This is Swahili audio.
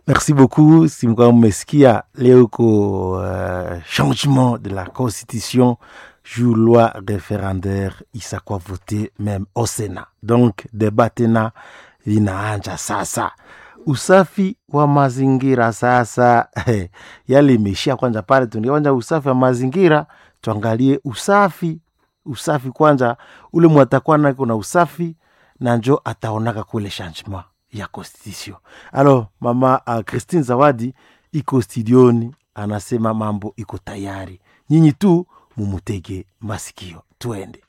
Merci beaucoup. Si mlikuwa mmesikia leo ko uh, changement de la constitution juu loi référendaire isakuwa vote meme au Sénat. Donc débat tena linaanja sasa. Usafi wa mazingira sasa yale imeishia kwanza pale, tuingie kwanza usafi wa mazingira, tuangalie usafi usafi kwanza, ule mwatakuwa nako na usafi na njo ataonaka kule changement ya constitution. Alors mama uh, Christine Zawadi iko studioni, anasema mambo iko tayari, nyinyi tu mumutege masikio, tuende.